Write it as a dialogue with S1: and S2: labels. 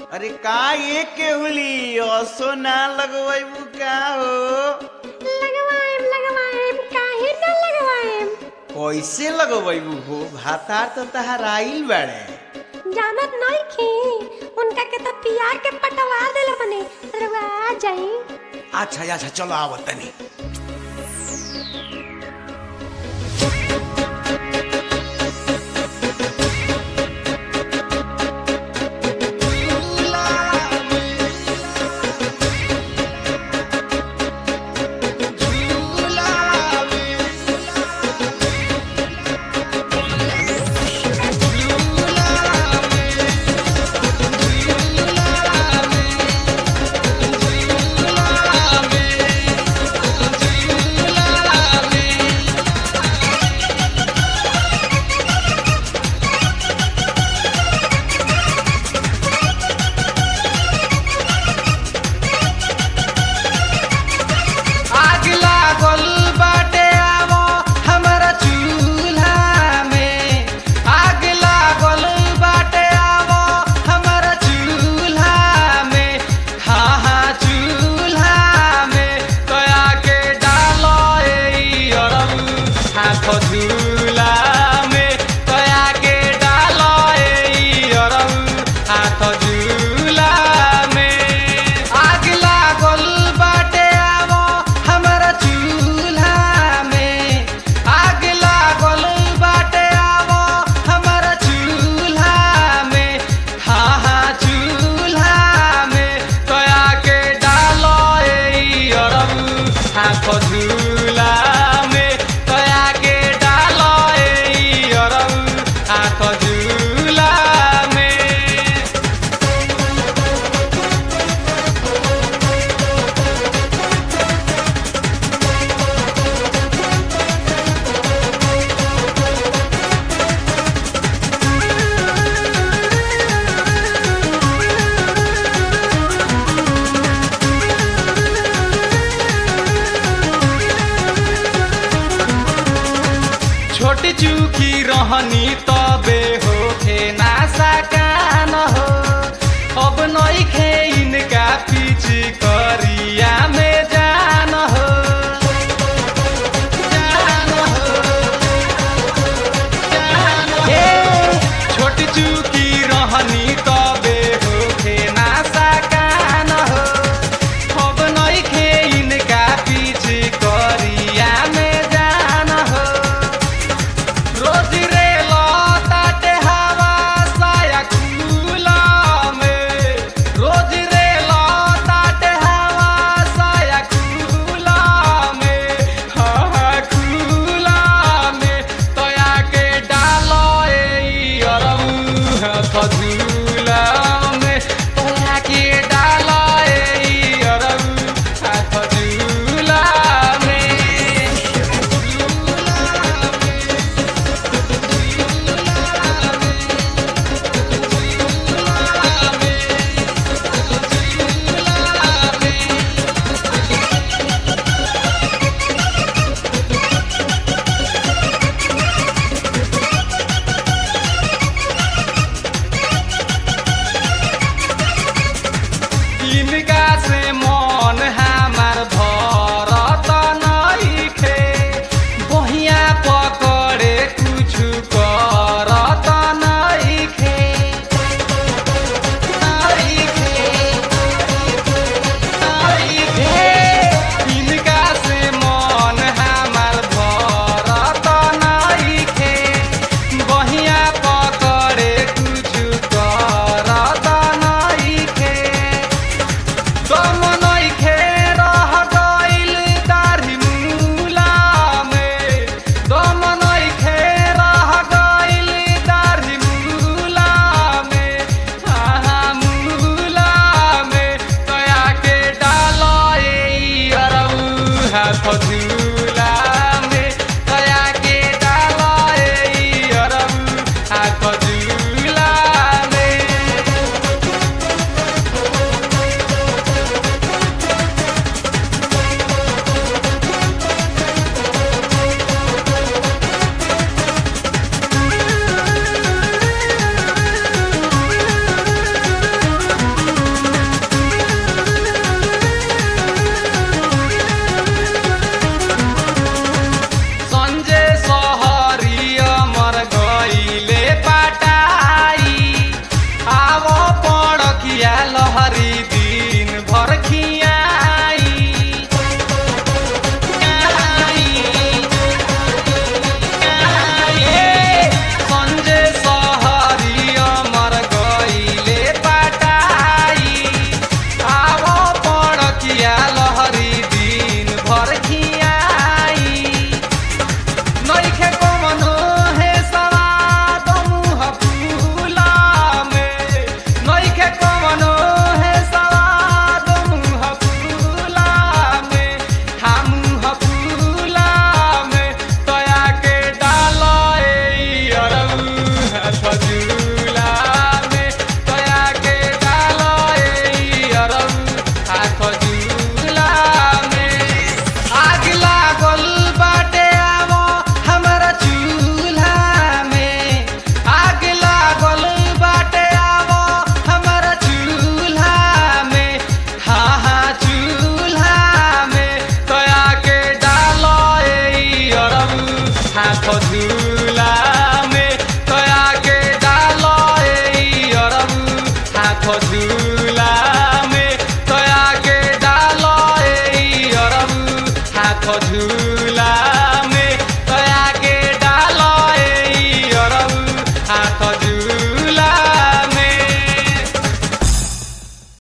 S1: अरे का ये केहुली असो ना लगवैबू का हो
S2: लगवाएम लगवाएम काहे न लगवाएम
S1: कैसे लगवैबू हो भातार तो तहार आइल बाड़े
S2: जानत नहीं खी उनका के तो पिया के पटवा देले बने रवा आ जाई
S1: अच्छा अच्छा चलो आवत तनी
S3: आग लागल बाटे आवो हमरा चूल्हा में आग लागल बाटे आवो हमरा चूल्हा में हाँ हाँ चूल्हा में कया के डालो ए अरब हाथ झूला में कया के डालो ए अरब हाथ झूला में आग लागल बाटे आवो हमरा चूल्हा में आग लागल बाटे आवो हमरा चूल्हा में हाँ हाँ चूल्हा में कया के डालो ए अरब हाथ झूला में कया के डालो ए अरब हाथ झूला में छोटी चूकी रहनी तबे होखे ना सकान हो अब नई खे इनका पीछ करिया में जान हो जान हो जान हो। ए, छोटी चूकी रहनी तबे होखे ना सकान हो अब नई खे इनका पीछ करिया में जान हो रोज रे लताटे हवा साया खुला में रोज रे लताटे हवा साया खुला में हाँ हाँ खुला में तोया के डालो ए अरब हाथ झूला में तोया के डालो ए अरब हाथ झूला में भौजी